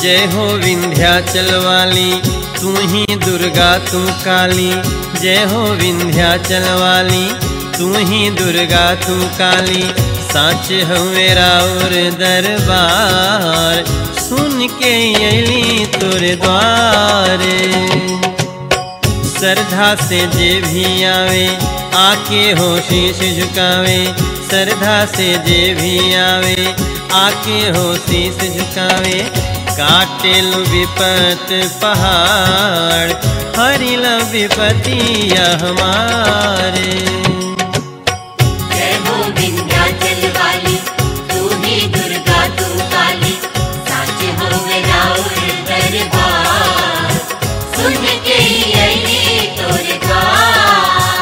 जय हो विंध्याचल वाली तू ही दुर्गा तू काली जय हो विंध्याचल वाली तू ही दुर्गा तू काली साच हो मेरा और दरबार सुन के अली तोरे द्वारे श्रद्धा से जे भी आवे आके हो शीश झुकावे श्रद्धा से जे भी आवे आके हो शीश झुकावे काटेल विपत पहाड़ हरिल विपतिया हमारे जय हो विंध्याचल वाली तू ही दुर्गा तू काली साच हो मेरा और दरबार सुन के अली तोरे द्वार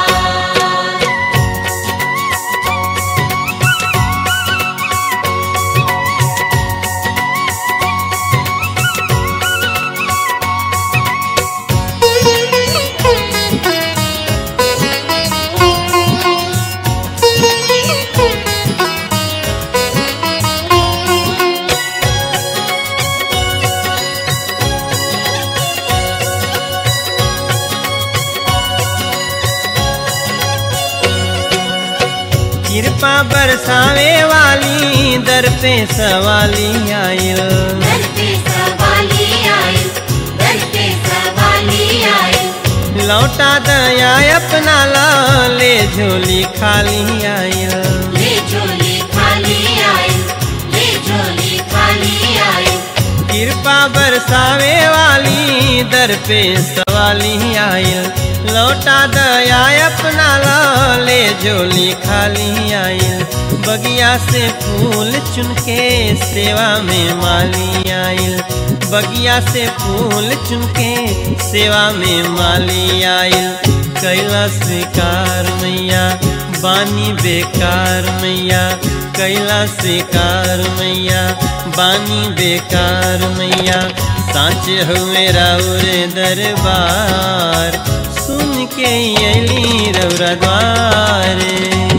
कृपा बरसावे वाली दर पे सवाली आयल दर पे सवाली आई दर पे सवाली आई लौटा दया अपना ला ले झोली खाली आयल ले झोली खाली आई ले झोली खाली आई कृपा बरसावे वाली दर पे सवाली आयल लौटा दया अपना ला ले झोली खाली आयल बगिया से फूल चुन के सेवा में माली आयल बगिया से फूल चुन के सेवा में माली आयल कैला स्वीकार मैया बानी बेकार मैया कैला स्वीकार मैया बानी बेकार मैया साँच हो मेरा उरे दरबार सुन के अली रौरा द्वारे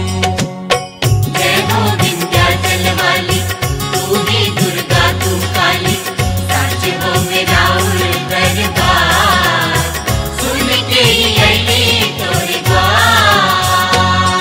जय हो विंध्याचल वाली तू ही दुर्गा तू काली साच हो मेरा उर दरबार सुन के अली तोरे द्वार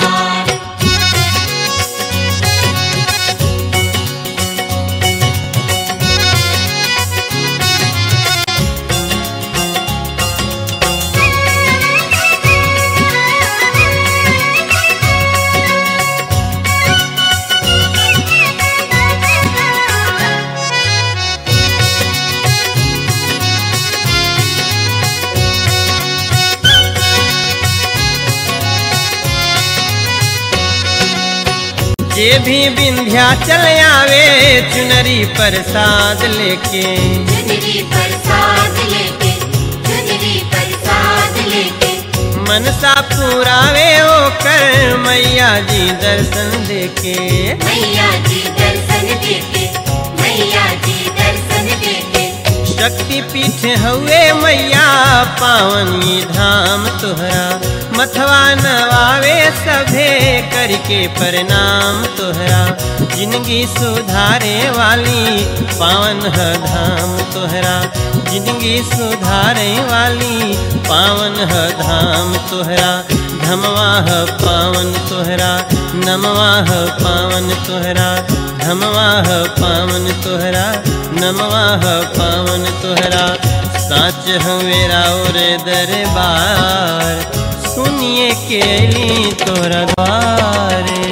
जे भी विंध्याचल आवे चुनरी प्रसाद लेके चुनरी प्रसाद लेके चुनरी प्रसाद लेके मनसा पुरावे ओकर मैया जी दर्शन देके मैया जी दर्शन देके मैया जी दर्शन देके शक्ति पीठ हउए मैया पावनी धाम तोहरा मथवा नवावे सभे करके प्रणाम तोहरा जिंदगी सुधारे वाली पावन ह धाम तोहरा जिंदगी सुधारे वाली पावन ह धाम तोहरा धमवा ह पावन तोहरा नमवा ह पावन तोहरा धमवा ह पावन तोहरा नमवा ह पावन तोहरा साच हवेरा और दरबार सुनिए के अली तोहरा द्वारे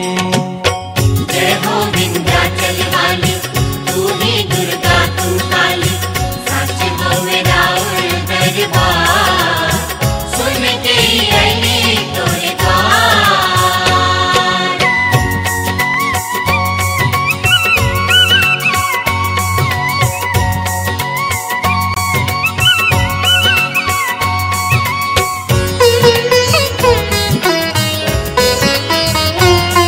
जय हो विंध्याचल वाली तू ही दुर्गा तू काली साच हो मेरा उर दरबार सुन के अली तोरे द्वार Thank you.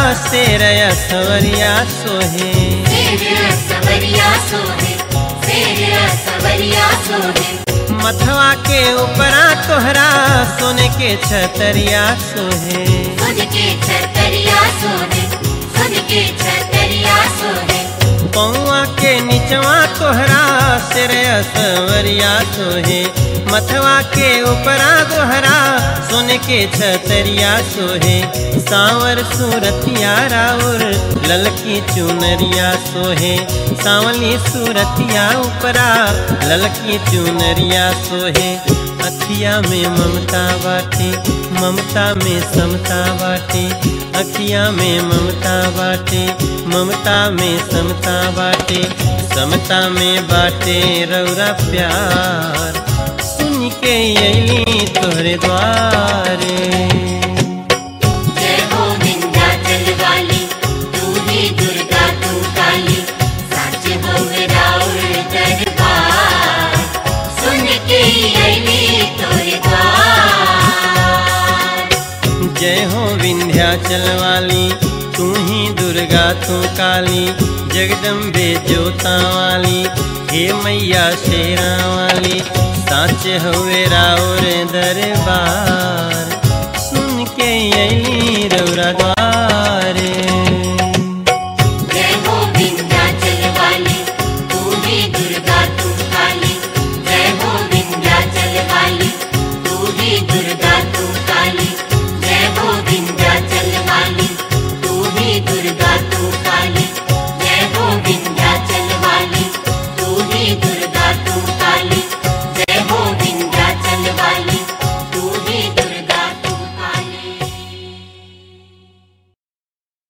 शेर सवरिया सोहे शेर सवरिया सोहे शेर सवरिया सोहे मथवा के ऊपरा तोहरा सोने के छतरिया सोहे खुद के छतरिया सोहे खुद के छतरिया सोहे पौआ के निचवा तोहरा सिर सवरिया सोहे मथवा के ऊपरा दोहरा सोने के छतरिया सोहे सांवर सूरतिया राउर ललकी चुनरिया सोहे सांवली सूरतिया ऊपरा ललकी चुनरिया सोहे अखिया में ममता बाटे ममता में समता बाटे अखिया में ममता बाटे ममता में समता बाटे समता में बाटे रौरा प्यार सुन के अली तोहरे द्वारे जय हो विंध्याचल वाली तू ही दुर्गा तू काली सच हो राउर दरबार सुन के अली तोरे द्वार जय हो विंध्याचल वाली तू ही दुर्गा तू काली जगदम्बे जोता वाली हे मैया शेरा वाली साच हुए राउर दरबार सुन के अली रौरा द्वार